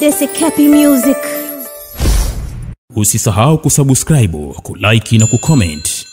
This is Cappy Music. Usisahau kusubscribe, kulike na kucomment.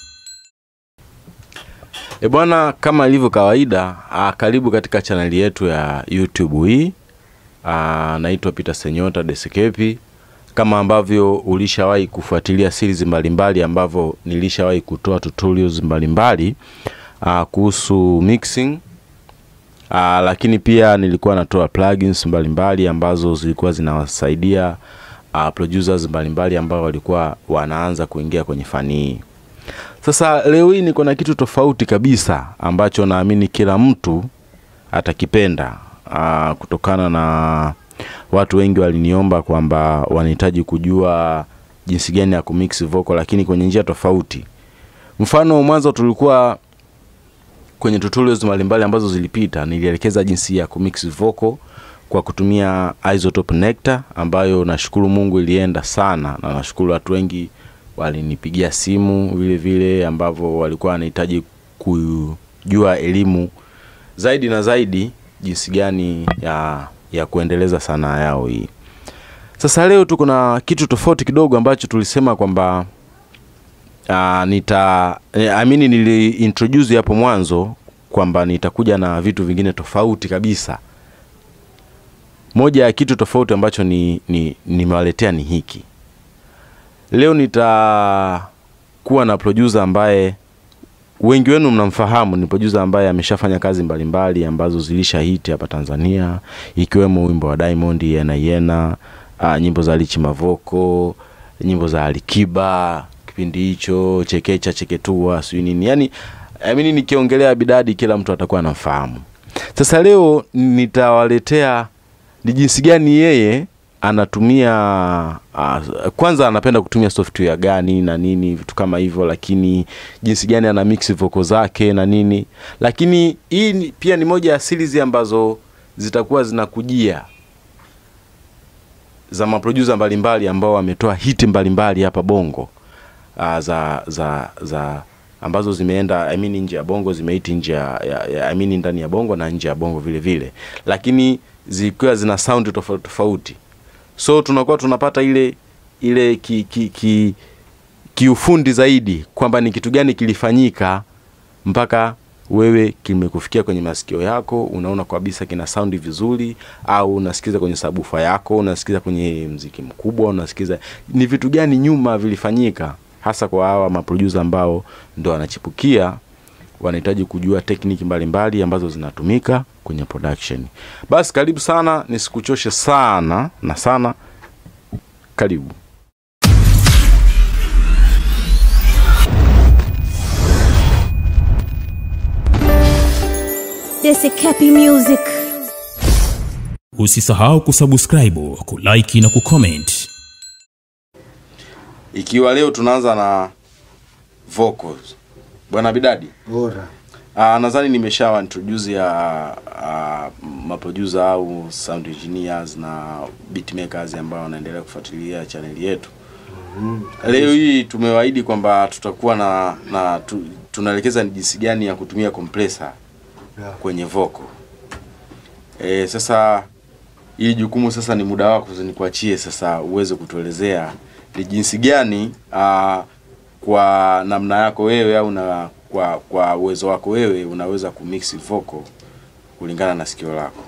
E bwana, kama ilivyo kawaida, ah, karibu katika chaneli yetu ya YouTube hii. Ah, naitwa Peter Senyota Desekepi. Kama ambavyo ulishawahi kufuatilia series mbalimbali ambavyo nilishawahi kutoa tutorials mbalimbali ah, kuhusu mixing ah, lakini pia nilikuwa natoa plugins mbalimbali ambazo zilikuwa zinawasaidia ah, producers mbalimbali ambao walikuwa wanaanza kuingia kwenye fani hii. Sasa leo hii niko na kitu tofauti kabisa ambacho naamini kila mtu atakipenda aa, kutokana na watu wengi waliniomba kwamba wanahitaji kujua jinsi gani ya kumix vocal, lakini kwenye njia tofauti. Mfano, mwanzo tulikuwa kwenye tutorials mbalimbali ambazo zilipita, nilielekeza jinsi ya kumix vocal kwa kutumia Isotope Nectar ambayo nashukuru Mungu ilienda sana, na nashukuru watu wengi walinipigia simu vile vile ambavyo walikuwa wanahitaji kujua elimu zaidi na zaidi jinsi gani ya, ya kuendeleza sanaa yao hii. Sasa leo tuko na kitu tofauti kidogo ambacho tulisema kwamba uh, nita eh, I mean nili introduce hapo mwanzo kwamba nitakuja na vitu vingine tofauti kabisa. Moja ya kitu tofauti ambacho ni ni nimewaletea ni hiki. Leo nitakuwa na producer ambaye wengi wenu mnamfahamu. Ni producer ambaye ameshafanya kazi mbalimbali ambazo zilisha hit hapa Tanzania, ikiwemo wimbo wa Diamond Yena Yena, uh, nyimbo za Lichi Mavoko, nyimbo za Alikiba kipindi hicho, Chekecha Cheketua, sijui nini. Yani I mean, nikiongelea Bidadi kila mtu atakuwa anamfahamu. Sasa leo nitawaletea ni jinsi gani yeye anatumia uh, kwanza anapenda kutumia software gani na nini vitu kama hivyo, lakini jinsi gani ana mix vocal zake na nini. Lakini hii ni- pia ni moja ya series ambazo zitakuwa zinakujia za maproducer mbalimbali ambao wametoa hiti mbalimbali hapa Bongo uh, za za za ambazo zimeenda I mean nje ya Bongo zimehiti nje ya, ya, ya I mean ndani ya Bongo na nje ya Bongo vile vile, lakini zikiwa zina sound tofauti tofauti so tunakuwa tunapata ile ile ki, ki, ki, kiufundi zaidi kwamba ni kitu gani kilifanyika mpaka wewe kimekufikia kwenye masikio yako, unaona kabisa kina saundi vizuri, au unasikiza kwenye sabufa yako, unasikiza kwenye mziki mkubwa, unasikiza ni vitu gani nyuma vilifanyika, hasa kwa hawa maproducer ambao ndo wanachipukia wanahitaji kujua tekniki mbalimbali ambazo zinatumika kwenye production. Basi karibu sana, nisikuchoshe sana na sana, karibu. This is Cappy Music. Usisahau kusubscribe, kulike na kucomment. Ikiwa leo tunaanza na vocals, bwana Bidadi, bora uh, nadhani nimeshawa introduce ya uh, maproducer au sound engineers na beatmakers ambao wanaendelea kufuatilia chaneli yetu. Leo hii tumewaahidi kwamba tutakuwa na, na tu, tunaelekeza ni jinsi gani ya kutumia compressor Yeah. kwenye vocal. E, sasa hii jukumu sasa ni muda wako, sasa nikuachie sasa uweze kutuelezea ni jinsi gani aa, kwa namna yako wewe au na kwa kwa uwezo wako wewe unaweza kumix vocal kulingana na sikio lako.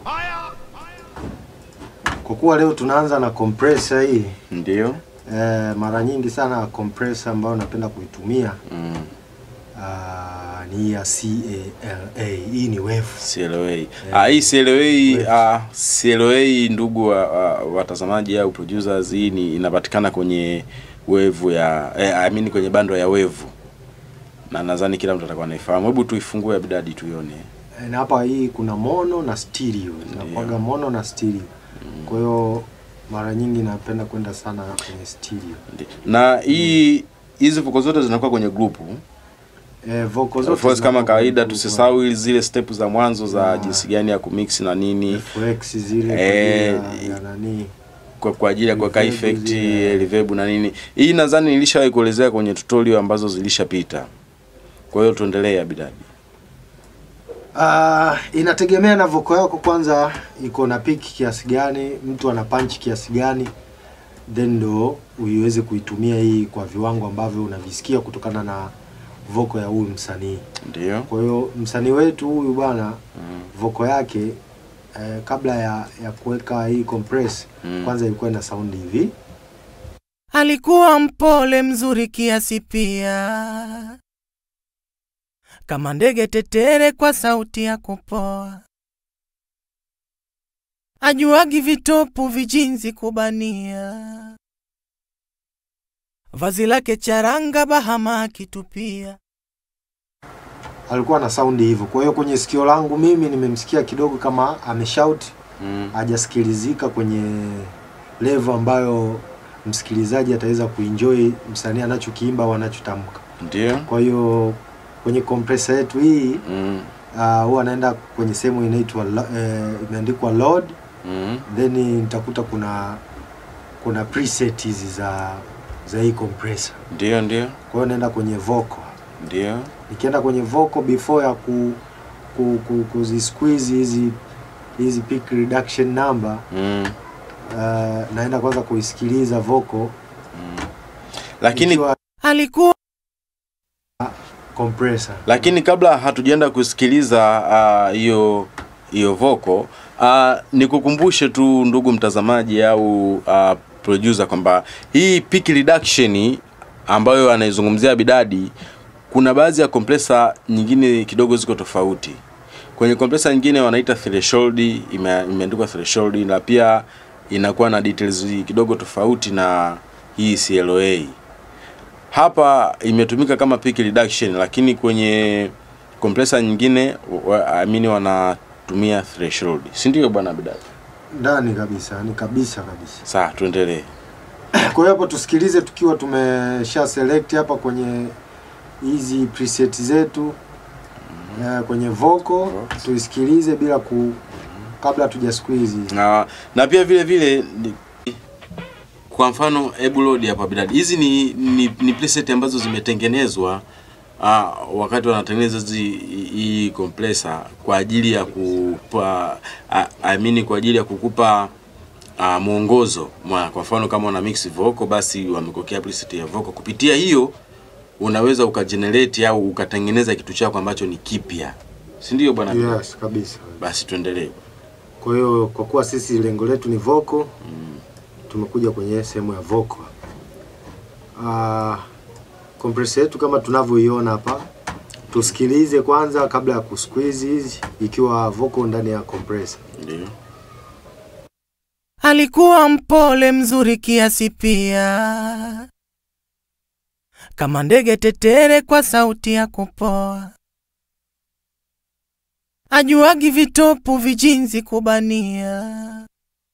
kwa kuwa leo tunaanza na compressor hii Ndio? eh, mara nyingi sana compressor ambayo napenda kuitumia Mm. ah, ni ya CALA hii ni wave CLOA. Ah, hii CLOA ah, CLOA ndugu wa, wa, watazamaji au producers hii ni inapatikana kwenye wevu ya eh, I mean kwenye bando ya wevu. Na nadhani kila mtu atakuwa anaifahamu. Hebu tuifungue Abdadi tuione. Eh, na hapa hii kuna mono na stereo zinakuwaga mono na stereo kwa hiyo mara nyingi napenda kwenda sana kwenye stereo Ndi- Na hii hizi vuko zote zinakuwa kwenye grupu. eh, vocal Of zote course kama zinakuwa kawaida kwenye tusisahau ili zile step za mwanzo za Ah. jinsi gani ya kumix na nini FX zile Eh, kwa ajili ya, ya nani kwa, kwa ajili ya kuweka Reverb effect zile. reverb na nini. Hii nadhani nilishawahi kuelezea kwenye tutorial ambazo zilishapita. Kwa hiyo tuendelee Abidadi. Uh, inategemea na voko yako kwanza iko na piki kiasi gani, mtu ana punch kiasi gani, then ndo uiweze kuitumia hii kwa viwango ambavyo unavisikia kutokana na voko ya huyu msanii. Ndio. Kwa hiyo msanii wetu huyu bwana voko yake eh, kabla ya, ya kuweka hii compress Mm. kwanza ilikuwa ina sound hivi Alikuwa mpole mzuri kiasi pia, kama ndege tetere kwa sauti ya kupoa. Ajuagi vitopu vijinzi kubania, vazi lake charanga bahama akitupia. alikuwa na sound hivyo. Kwa hiyo kwenye sikio langu mimi nimemsikia kidogo kama ameshout, Mm. hajasikilizika kwenye level ambayo msikilizaji ataweza kuenjoy msanii anachokiimba au anachotamka. Ndio. Kwa hiyo kwenye compressor yetu hii Mm. uh, huwa anaenda kwenye sehemu inaitwa lo- eh, imeandikwa load Mm. then nitakuta kuna kuna preset hizi za za hii compressor. Ndio, ndio. Kwa hiyo naenda kwenye vocal. Ndio. Nikienda kwenye vocal before ya ku, ku, ku, kuzisqueeze hizi hizi peak reduction number Mm. uh, naenda kwanza kuisikiliza vocal Lakini ikiwa Alikuwa compressor. lakini kabla hatujaenda kusikiliza ah, hiyo hiyo voko uh, nikukumbushe tu ndugu mtazamaji au uh, producer kwamba hii peak reduction ambayo anaizungumzia Bidadi kuna baadhi ya compressor nyingine kidogo ziko tofauti. Kwenye compressor nyingine wanaita threshold, ime- imeandikwa threshold na pia inakuwa na details kidogo tofauti na hii CLA hapa imetumika kama peak reduction lakini kwenye compressor nyingine wa- I mean wanatumia threshold si ndio bwana Bidadi Ndani kabisa, ni kabisa kabisa. sawa tuendelee Kwa hiyo hapo tusikilize tukiwa tumesha select hapa kwenye hizi preset zetu eh, kwenye vocal tuisikilize bila ku kabla tuja squeeze. na, na pia vile vile ni- kwa mfano hebu load hapa Bidadi hizi ni, ni, ni preset ambazo zimetengenezwa uh, wakati wanatengeneza hizi hii compressor kwa ajili ya kupa uh, I mean kwa ajili ya kukupa uh, mwongozo mwa kwa mfano kama una mix vocal basi wamekokea preset ya vocal kupitia hiyo unaweza ukagenerate au ukatengeneza kitu chako ambacho ni kipya si ndio bwana Bidadi? Yes, kabisa. basi tuendelee Kwa hiyo kwa kuwa sisi lengo letu ni vocal tumekuja kwenye sehemu ya vocal. Ah, compressor yetu kama tunavyoiona hapa, tusikilize kwanza kabla ya kusqueeze hizi, ikiwa vocal ndani ya compressor. ndio alikuwa mpole mzuri kiasi pia, kama ndege tetere kwa sauti ya kupoa. Ajuagi vitopu vijinzi kubania,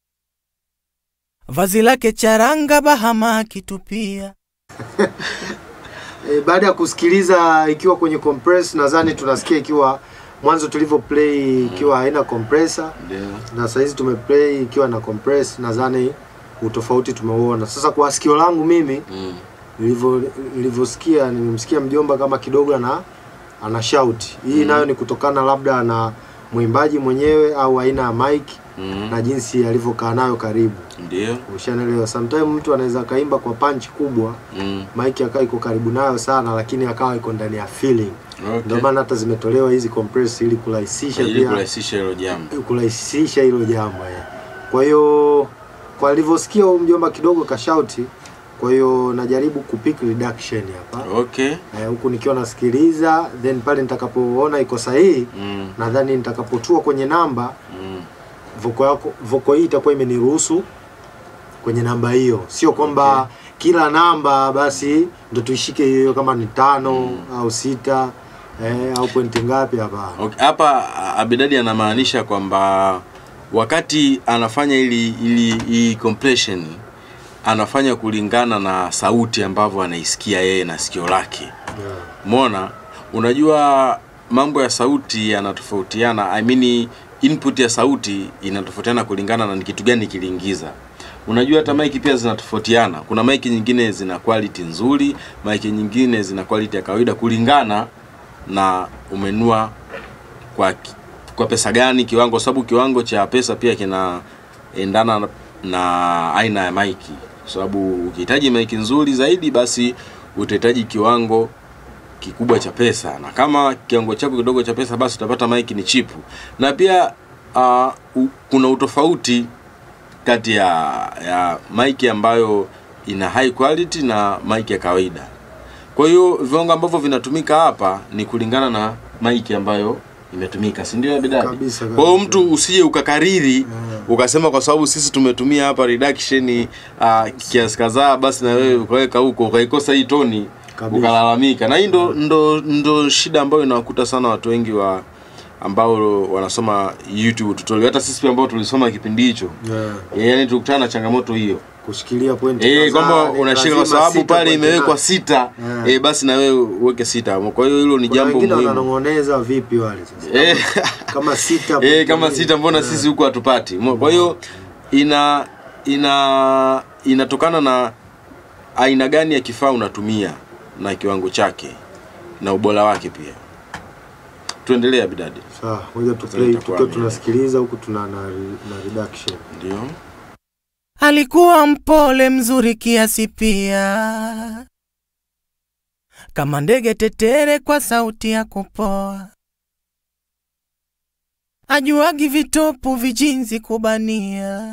vazi lake charanga bahama akitupia. E, baada ya kusikiliza ikiwa kwenye compress, nadhani tunasikia ikiwa mwanzo tulivyo play ikiwa haina compressor ndio na saizi tumeplay ikiwa na compress, nadhani utofauti tumeuona. Sasa kwa sikio langu mimi mm. nilivyo nilivyosikia, nimemsikia mjomba kama kidogo ana ana shout. Hii nayo ni kutokana labda na mwimbaji mwenyewe au aina ya mic Mm. na jinsi alivyokaa nayo karibu. ndio Ushanelewa, sometimes mtu anaweza kaimba kwa punch kubwa mm. mic akawa iko karibu nayo sana, lakini akawa iko ndani ya feeling. okay. Ndio maana hata zimetolewa hizi compress ili kurahisisha ili pia kurahisisha hilo jambo kurahisisha hilo jambo eh. Kwa hiyo kwa alivyosikia huyu mjomba kidogo kashauti, kwa hiyo najaribu kupick reduction hapa okay eh, huku nikiwa nasikiliza, then pale nitakapoona iko sahihi, mm. nadhani nitakapotua kwenye namba Mm. voko yako voko hii itakuwa imeniruhusu kwenye namba hiyo, sio kwamba kila namba basi ndo tuishike hiyo kama ni tano au sita eh, au pointi ngapi? Hapana. Okay. hapa a- Abidadi anamaanisha kwamba wakati anafanya ili ili hii compression anafanya kulingana na sauti ambavyo anaisikia yeye na sikio lake Yeah. Umeona? Unajua mambo ya sauti yanatofautiana. I mean input ya sauti inatofautiana kulingana na ni kitu gani kiliingiza. Unajua hata mic pia zinatofautiana. Kuna mic nyingine zina quality nzuri, mic nyingine zina quality ya kawaida kulingana na umenua kwa ki- kwa pesa gani kiwango, kwa sababu kiwango cha pesa pia kinaendana na- na aina ya maiki, kwa sababu ukihitaji maiki nzuri zaidi, basi utahitaji kiwango kikubwa cha pesa, na kama kiwango chako kidogo cha pesa, basi utapata maiki ni chipu. Na pia uh, u, kuna utofauti kati ya ya maiki ambayo ina high quality na maiki ya kawaida. Kwa hiyo viwango ambavyo vinatumika hapa ni kulingana na maiki ambayo imetumika, si ndio bidada? Kabisa, Kwa hiyo kabisa. mtu usije ukakariri ukasema kwa sababu sisi tumetumia hapa reduction uh, kiasi kadhaa, basi na wewe ukaweka huko ukaikosa hii toni Kabisa. ukalalamika. Na hii ndo, ndo, ndo shida ambayo inawakuta sana watu wengi wa ambao wanasoma YouTube tutorial. Hata sisi pia ambao tulisoma kipindi hicho Yeah. yaani tulikutana na changamoto hiyo kushikilia pointi eh, kadhaa, kwamba ni unashika kwa lazima sababu sita pale pointi imewekwa nane. sita Yeah. eh, basi na wewe uweke sita. Kwa hiyo hilo ni Kuna jambo wengine muhimu wananong'oneza vipi wale sasa eh, kama sita eh, pointi kama nane. sita, mbona Yeah. sisi huku hatupati? Mo- Kwa hiyo ina ina inatokana na aina gani ya kifaa unatumia na kiwango chake na ubora wake pia. Tuendelea bidadi, Sawa, ngoja tu Sasa play itakuwa tukiwa ni- tunasikiliza huku tuna na, na reduction. ndio Alikuwa mpole mzuri kiasi pia, kama ndege tetere kwa sauti ya kupoa, ajuagi vitopu vijinzi kubania,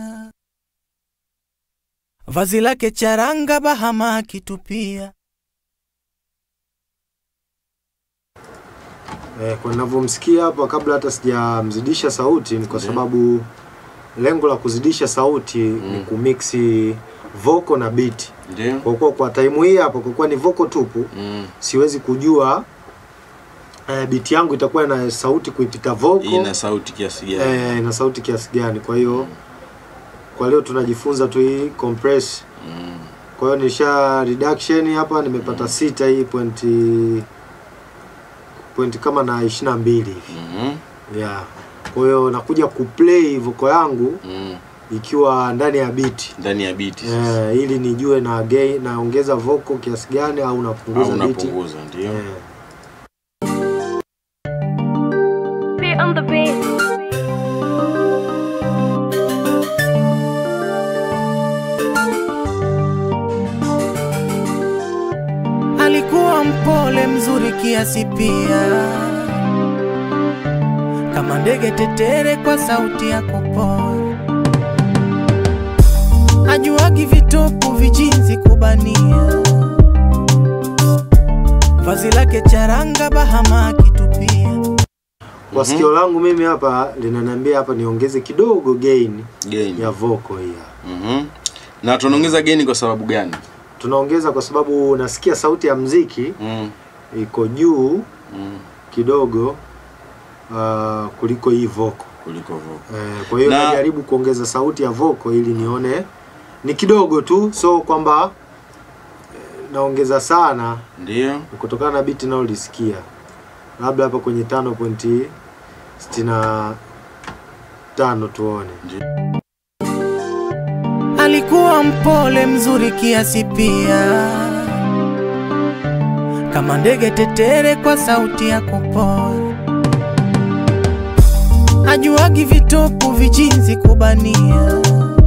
vazi lake charanga bahama akitupia. Eh, kwa ninavyomsikia hapa kabla hata sijamzidisha sauti ni kwa Ndiyo. sababu lengo la kuzidisha sauti ni kumixi vocal na beat. ndio Kwa kuwa kwa time hii hapa kwa kuwa ni vocal tupu mm. siwezi kujua eh, beat yangu itakuwa na sauti kuipita vocal ina sauti kiasi gani? eh, na sauti kiasi gani. Kwa hiyo kwa leo tunajifunza tu hii compress. Mm. Kwa hiyo nisha reduction hapa nimepata sita hii pointi pointi kama na ishirini na mbili hivi Mhm. yeah. Kwa hiyo nakuja kuplay voko yangu Mm. ikiwa ndani ya biti ndani ya biti sasa. eh, ili nijue na gain naongeza voko kiasi gani au au napunguza biti unapunguza ndio eh. Be on the beat. Alikuwa mpole mzuri kiasi pia, kama ndege tetere kwa sauti ya kupoa, ajuagi vitopu vijinzi kubania, vazi lake charanga bahama akitupia. Kwa sikio langu mimi hapa linaniambia hapa niongeze kidogo gain gain ya vocal hii hapa. Mhm. na tunaongeza geni kwa sababu gani Tunaongeza kwa sababu nasikia sauti ya mziki mm. iko juu Mm. kidogo uh, kuliko hii vocal. kuliko vocal Eh, kwa hiyo Na- najaribu kuongeza sauti ya vocal ili nione ni kidogo tu, so kwamba eh, naongeza sana ndio ni kutokana na biti nalolisikia, labda hapa kwenye tano pointi sitini na tano tuone. Alikuwa mpole mzuri kiasi pia, kama ndege tetere kwa sauti ya kupoa, ajuagi vitopu vijinzi kubania,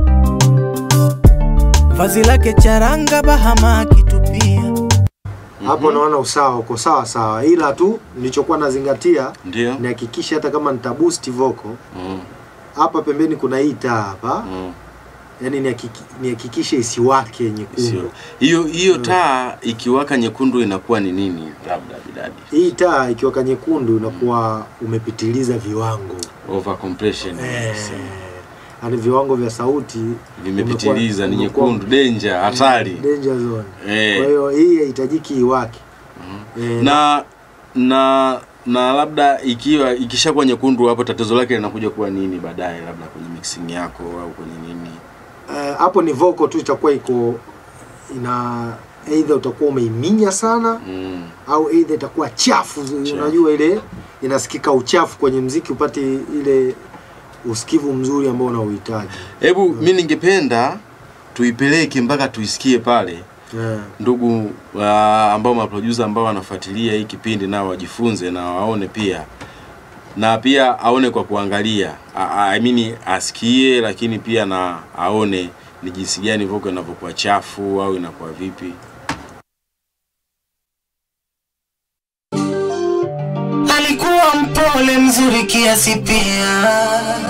vazi lake charanga bahama akitupia. Hapo naona usawa uko sawa sawa, ila tu nilichokuwa nazingatia ndio nihakikishe hata kama nitaboost vocal mm. hapa pembeni kuna hii taa hapa, mm. yani nihakiki- nihakikishe isiwake Sio. nyekundu. hiyo hiyo taa ikiwaka nyekundu inakuwa ni nini labda bidadi Hii taa ikiwaka nyekundu unakuwa umepitiliza viwango over compression eh, yani viwango vya sauti vimepitiliza ni umekuwa- nyekundu danger hatari danger zone. Eh. Kwa hiyo hii haihitajiki iwake eh, na na na labda ikiwa ikishakuwa nyekundu hapo tatizo lake linakuja kuwa nini baadaye labda kwenye mixing yako au kwenye nini eh, hapo ni vocal tu itakuwa iko ina either utakuwa umeiminya sana mm. au either itakuwa chafu, unajua ile inasikika uchafu kwenye mziki upate ile usikivu mzuri ambao unauhitaji hebu mi ningependa tuipeleke mpaka tuisikie pale eh. ndugu uh, ambao maproducer ambao wanafuatilia hii kipindi nao wajifunze na waone pia na pia aone kwa kuangalia A- a- I mean asikie lakini pia na aone ni jinsi gani vocal inavyokuwa chafu au inakuwa vipi alikuwa mpole mzuri kiasi pia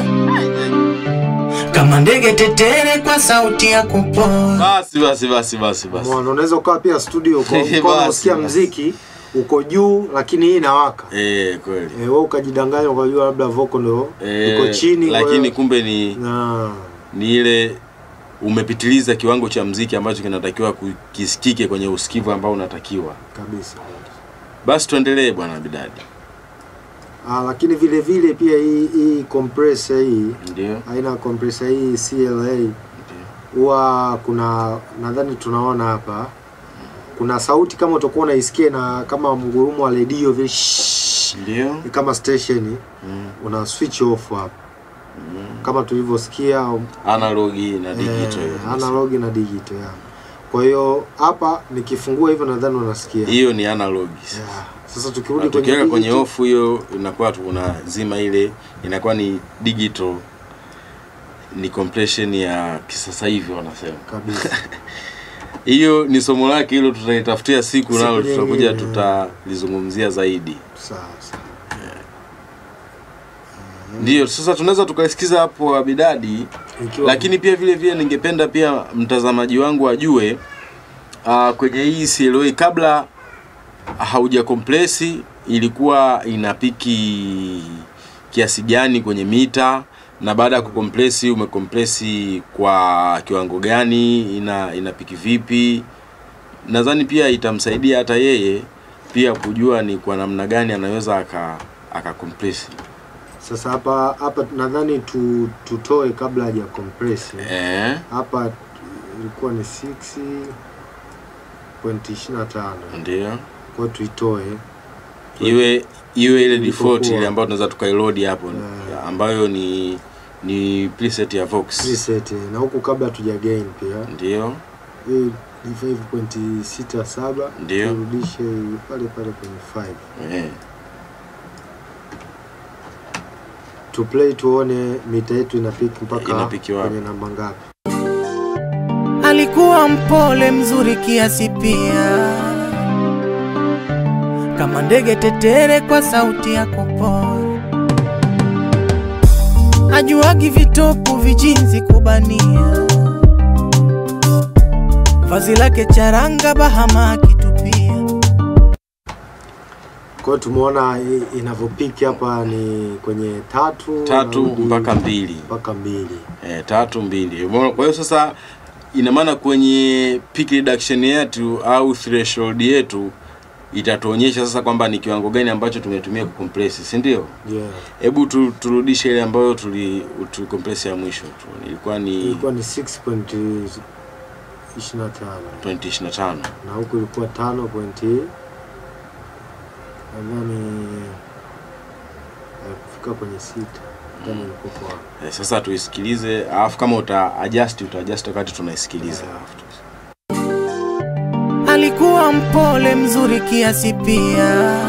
kama ndege tetere kwa sauti ya kupoa basi basi basi basi basi Mwana, unaweza ukawa pia studio uko- Basi, ukawa unasikia basi. mziki uko juu lakini hii inawaka eh kweli Eh, wewe ukajidanganya ukajua labda vocal ndo eh, iko chini kwa lakini hiyo- kumbe ni na ni ile umepitiliza kiwango cha mziki ambacho kinatakiwa kisikike kwenye usikivu ambao unatakiwa kabisa basi tuendelee bwana bidadi ah, lakini vile vile pia hii hii compressor hii ndio aina ya compressor hii CLA huwa kuna nadhani tunaona hapa kuna sauti kama utakuwa unaisikia na kama mgurumo wa redio vile shhh, ndio ni kama station mm. una switch off hapa kama tulivyosikia analogi na digital eh, analog na digital ya. Kwa hiyo hapa nikifungua hivyo nadhani unasikia. hiyo ni analog Yeah. Sasa Na tukirudi kwenye tukiweka kwenye digital, off hiyo inakuwa tunazima ile inakuwa ni digital ni compression ya kisasa hivi wanasema kabisa. hiyo ni somo lake hilo tutaitafutia siku Siku nalo tutakuja nyingine. tutalizungumzia zaidi Sawa sawa. ndio sasa tunaweza tukaisikiza hapo abidadi Ikiwa lakini pia vile vile ningependa pia mtazamaji wangu ajue uh, kwenye hii CLA kabla hauja komplesi ilikuwa inapiki kiasi gani kwenye mita na baada ya kukomplesi umekomplesi kwa kiwango gani ina inapiki vipi nadhani pia itamsaidia hata yeye pia kujua ni kwa namna gani anaweza aka akakomplesi sasa hapa hapa nadhani tu, tutoe kabla haja compress. eh, Hapa ilikuwa ni 6.25. ndio Kwa hiyo tuitoe. iwe iwe ile Ilipokuwa. default ile ambayo tunaweza tukailodi hapo Yeah. ambayo ni ni preset ya Vox Preset na huku kabla hatuja gain pia. ndio Hii ni 5.67 Ndio. turudishe pale pale kwenye 5. eh. to play tuone mita yetu inapiki mpaka Inapiki wapi? kwenye namba ngapi. alikuwa mpole mzuri kiasi pia kama ndege tetere kwa sauti ya kupoa ajuagi vitopu vijinzi kubania vazi lake charanga bahama akitupia Kwa hiyo tumeona i- inavyopiki hapa ni kwenye tatu tatu narudi mpaka mbili mpaka mbili. eh, tatu mbili Umeona? kwa hiyo sasa ina maana kwenye peak reduction yetu au threshold yetu itatuonyesha sasa kwamba ni kiwango gani ambacho tumetumia kucompress si ndio Yeah. hebu tu, turudishe ile ambayo tuli tulicompress ya mwisho tu ilikuwa ni Ilikuwa ni 6.25 2025 na huku ilikuwa 5 point nadhani kufika kwenye sita kama ilikuwa kwa Eh, sasa tuisikilize alafu kama uta adjust uta adjust wakati tunaisikiliza alikuwa mpole mzuri kiasi pia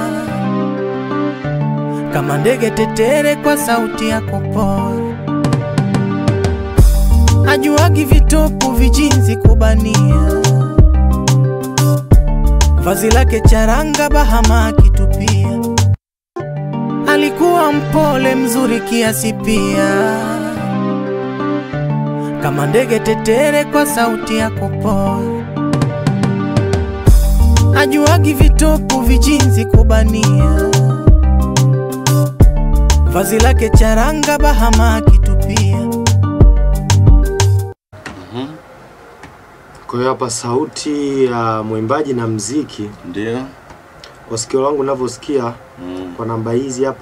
kama ndege tetere kwa sauti ya kupoa ajuagi vitopu vijinzi kubania vazi lake charanga bahama akitupia alikuwa mpole mzuri kiasi pia kama ndege tetere kwa sauti ya kupoa ajuagi vitopu vijinzi kubania vazi lake charanga bahama akitupia Kwa hiyo hapa sauti ya mwimbaji na mziki ndio kwa sikio langu navyosikia mm. kwa namba hizi hapa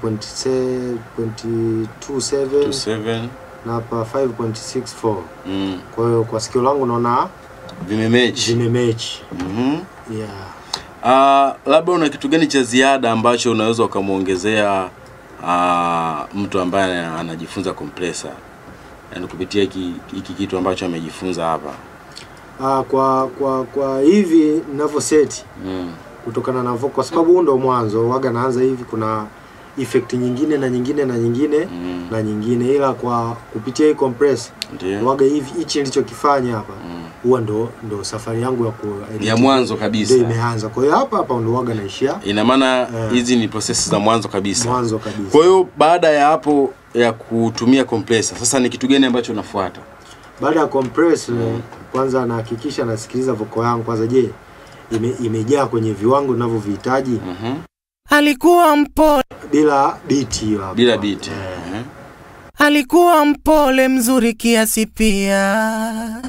6.27 27 na hapa 5.64. mm. Kwa hiyo kwa sikio langu naona vimemechi zimemechi. mm Yeah. Uh, labda una kitu gani cha ziada ambacho unaweza ukamwongezea uh, mtu ambaye anajifunza compressor yaani kupitia hiki hiki kitu ambacho amejifunza hapa Ah, kwa kwa kwa hivi ninavyoseti mm. kutokana na vocal, kwa sababu huu ndo mwanzo waga naanza hivi. Kuna effect nyingine na nyingine na nyingine Mm. na nyingine, ila kwa kupitia hii compress Ndio. waga hivi hichi nilichokifanya hapa Mm. huwa ndo ndo safari yangu ya ku ya mwanzo kabisa ndio imeanza. Kwa hiyo hapa hapa ndo waga naishia ina maana Eh. hizi ni prosesi za mwanzo kabisa mwanzo kabisa. kwa hiyo baada ya hapo ya kutumia compressor sasa ni kitu gani ambacho unafuata Baada ya compress kwanza nahakikisha nasikiliza voko yangu kwanza, je, ime, imejaa kwenye viwango ninavyovihitaji Mhm. alikuwa mpole, bila biti hiyo hapo. bila beat Eh, Eh. alikuwa mpole mzuri kiasi pia,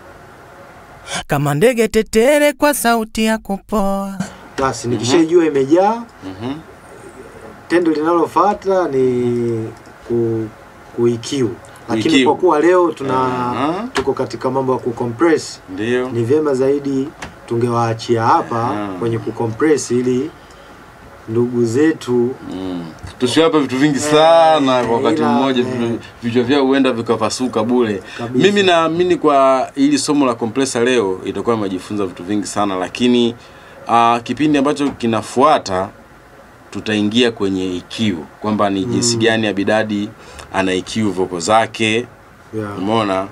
kama ndege tetere kwa sauti ya kupoa. Basi nikishajua imejaa, Mhm. tendo linalofuata ni ku, kuikiu, lakini Kuikiu. kwa kuwa leo tuna Aha. tuko katika mambo ya kucompress, ndio ni vyema zaidi tungewaachia hapa Aha. kwenye kucompress ili ndugu zetu Mm. tusiwape vitu vingi sana Eh, kwa wakati ila, mmoja eh. vitu- vichwa vyao huenda vikapasuka bure Kabisa. mimi naamini kwa hili somo la compressor leo itakuwa imejifunza vitu vingi sana lakini uh, kipindi ambacho kinafuata tutaingia kwenye EQ kwamba ni jinsi gani Abidadi ana EQ voko zake yeah. umeona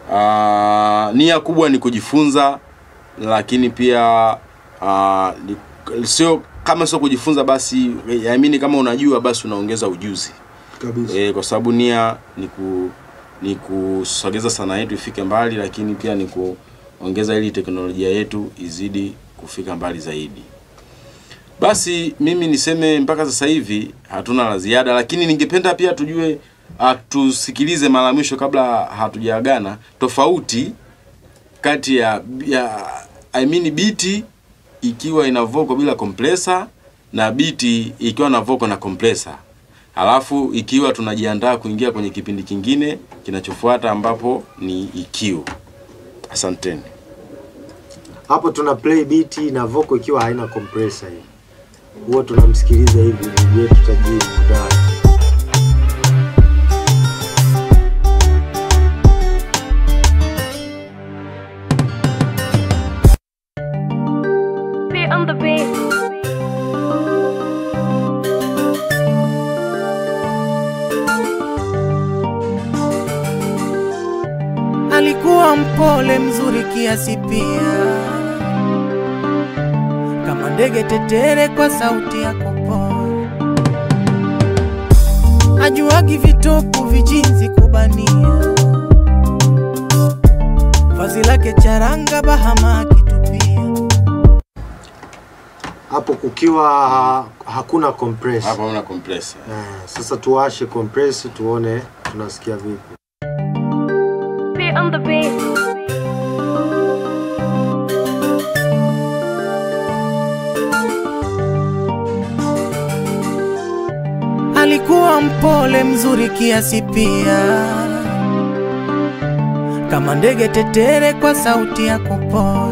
uh, nia kubwa ni kujifunza lakini pia uh, ni, sio kama sio kujifunza basi yaamini kama unajua basi unaongeza ujuzi kabisa e, kwa sababu nia ni ku ni kusogeza sanaa yetu ifike mbali lakini pia ni kuongeza ili teknolojia yetu izidi kufika mbali zaidi basi mimi niseme mpaka sasa hivi hatuna la ziada lakini ningependa pia tujue uh, tusikilize mara ya mwisho kabla hatujaagana tofauti kati ya, ya I mean biti ikiwa ina voko bila compressor na biti ikiwa na voko na compressor halafu ikiwa tunajiandaa kuingia kwenye kipindi kingine kinachofuata ambapo ni EQ. Asanteni. hapo tuna play beat na vocal ikiwa haina compressor hii huwa tunamsikiliza hivi ndugu yetu tajiri Mudai. Be on the beat. alikuwa mpole mzuri kiasi pia, kama ndege tetere kwa sauti ya kupoa. Ajuagi vitupu vijinzi kubania, vazi lake charanga bahama akitupia. hapo kukiwa ha, hakuna compress Hapa una compressor. eh, sasa tuwashe compress tuone tunasikia vipi Be on the beat. alikuwa mpole mzuri kiasi pia, kama ndege tetere kwa sauti ya kupoa.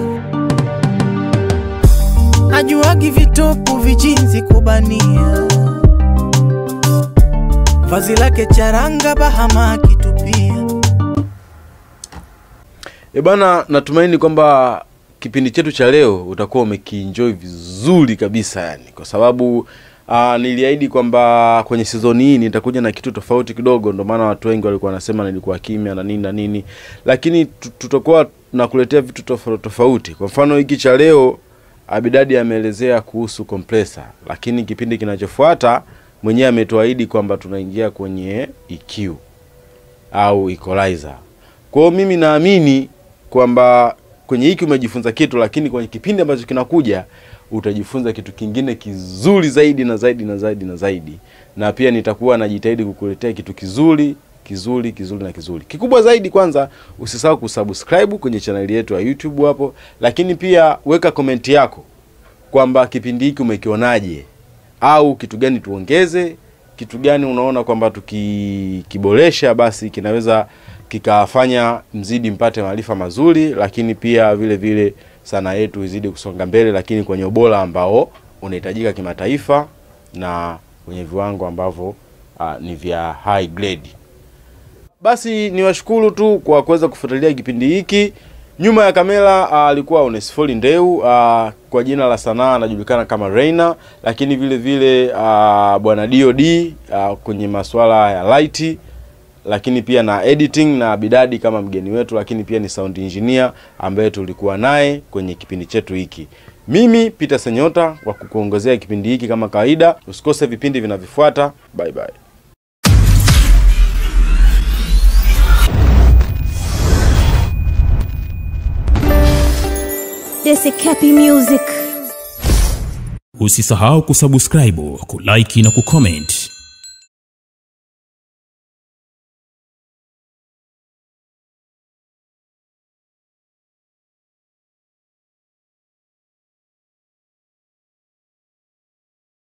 Ajuagi vitupu vijinzi kubania, vazi lake charanga bahama akitupia. E bana, natumaini kwamba kipindi chetu cha leo utakuwa umekienjoy vizuri kabisa yani, kwa sababu uh, niliahidi kwamba kwenye sizoni hii nitakuja na kitu tofauti kidogo, ndio maana watu wengi walikuwa wanasema nilikuwa kimya na nini na nini, lakini tu- tutakuwa tunakuletea vitu tofauti tofauti. Kwa mfano hiki cha leo Abidadi ameelezea kuhusu compressor, lakini kipindi kinachofuata mwenyewe ametuahidi kwamba tunaingia kwenye EQ au equalizer. Kwa hiyo mimi naamini kwamba kwenye hiki umejifunza kitu, lakini kwenye kipindi ambacho kinakuja utajifunza kitu kingine kizuri zaidi na zaidi na zaidi na zaidi, na pia nitakuwa najitahidi kukuletea kitu kizuri kizuri kizuri na kizuri kikubwa zaidi. Kwanza usisahau kusubscribe kwenye chaneli yetu ya YouTube hapo, lakini pia weka komenti yako kwamba kipindi hiki umekionaje, au kitu gani tuongeze, kitu gani unaona kwamba tukikiboresha basi kinaweza kikafanya mzidi mpate maarifa mazuri, lakini pia vile vile sanaa yetu izidi kusonga mbele, lakini kwenye ubora ambao unahitajika kimataifa na kwenye viwango ambavyo uh, ni vya high grade. Basi niwashukuru tu kwa kuweza kufuatilia kipindi hiki Nyuma ya kamera ah, alikuwa Onesfori Ndeu ah, kwa jina la sanaa anajulikana kama Reina, lakini vile vile ah, bwana DOD ah, kwenye masuala ya light lakini pia na editing na Bidadi kama mgeni wetu, lakini pia ni sound engineer ambaye tulikuwa naye kwenye kipindi chetu hiki. Mimi Peter Senyota wa kukuongezea kipindi hiki kama kawaida. Usikose vipindi vinavyofuata. Bye bye. Desi Cappy Music. Usisahau kusubscribe, kulike na kucomment